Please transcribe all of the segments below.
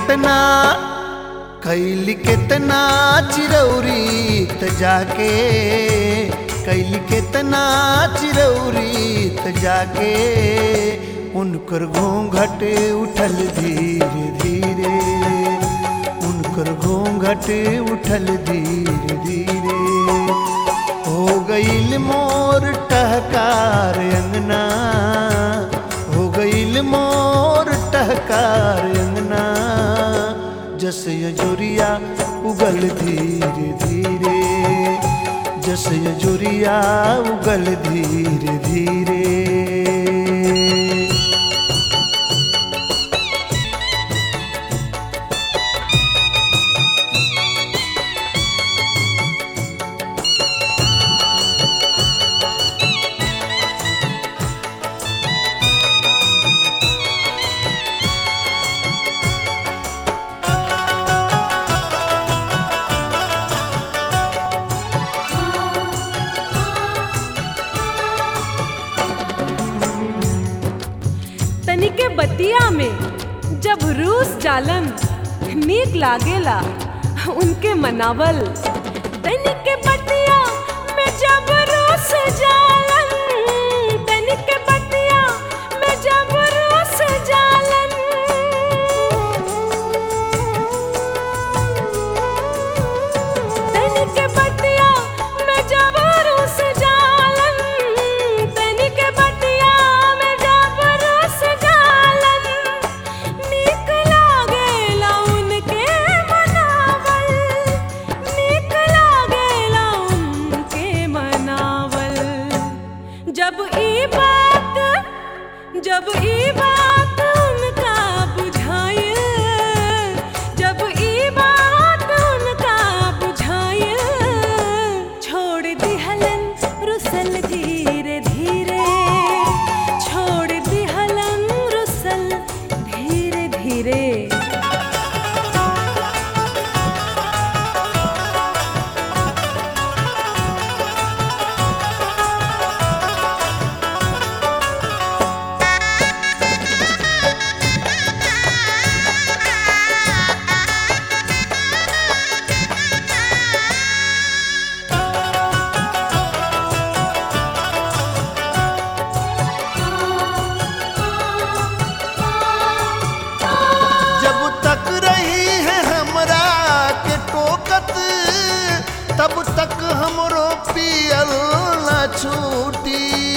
केतना कैली केतना चिरौरी त जाके कैली केतना चिरौरी त जाके उनकर घूंघट उठल धीरे धीरे उनकर घूंघट उठल धीरे धीरे हो गईल मोर टहकार अंगना हो गईल मोर टहकार अंगना जस यजुरिया उगल धीरे धीरे जस यजुरिया उगल धीरे धीरे तनिके बतिया में जब रूस जालन नीक लागेला उनके मनावल तनिके बतिया में जब रूस जालन तनिके बतिया में जब रूस जालन तनिके बतिया में जब रूस जालन तनिके बतिया में जब रूस जालन नीक लागेला उनके मनावल नीक लागेला उनके मनावल जब ई बात जब ई बात उनका बुझाए जब ई बात उनका बुझाए छोड़ दिहलन रुसल धीरे धीरे छोड़ दिहलन रुसल धीरे धीरे जब तक रही है हमरा के टोकत तब तक हमरो पियल न छूटी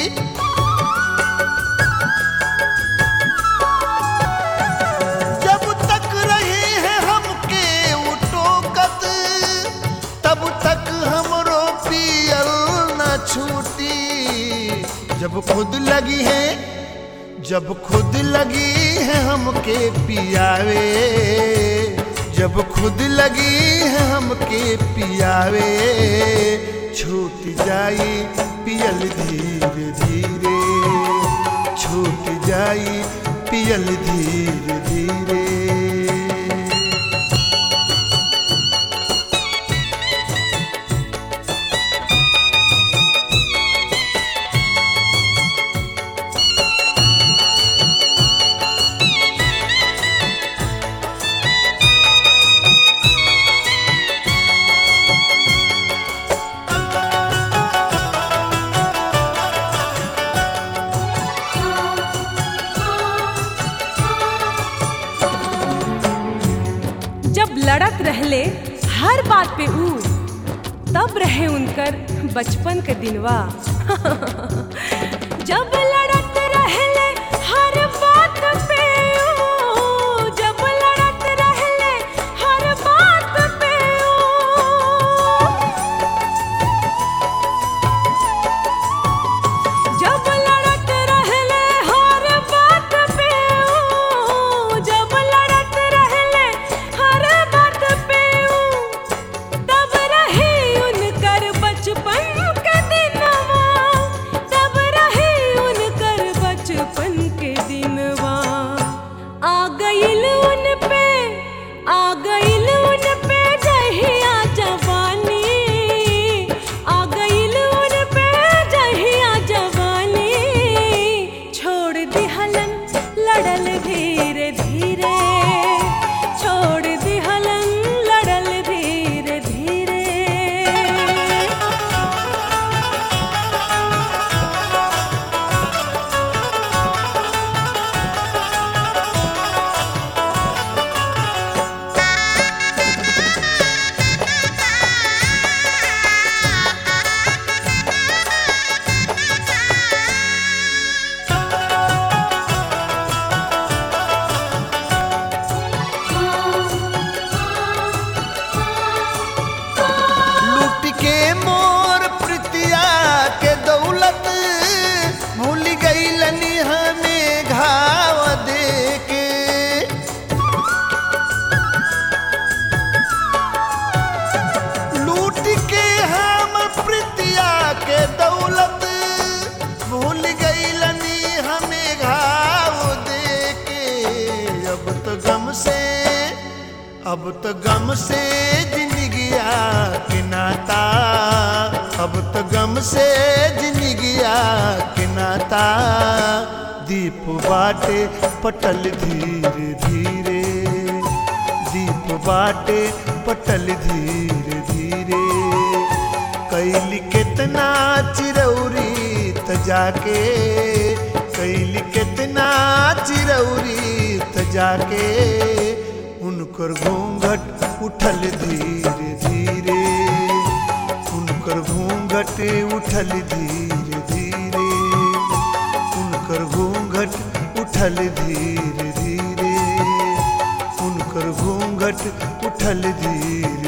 जब तक रही है हमके उ टोकत तब तक हमरो पियल न छूटी जब खुद लगी है जब खुद लगी है हमके पियावे जब खुद लगी है हमके पियावे छूट जाई पियल धीरे धीरे छूट जाई पियल धीरे धीरे जब लड़त रहले हर बात पे ऊ तब रहे उनकर बचपन के दिनवा जब लड़त रहले हर बात पे ऊ जब लड़त रहले हर बात पे ऊ जब लड़त रहले हर बात पे ऊ जब लड़त रहले हर बात पे ऊ तब रही उनकर बचपन के दिनवा तब रही अब तो गम से जिंदगिया के नाता अब तो गम से जिंदगिया के नाता दीप बाटे पटल धीरे धीरे दीप बाटे पटल धीरे धीरे कैली कितना चिरौरी त जाके कैली कितना चिरौरी त जाके उनकर घूंघट उठल धीरे धीरे उनकर घूंघट उठल धीरे धीरे उनकर घूंघट उठल धीरे धीरे उनकर घूंघट उठल धीरे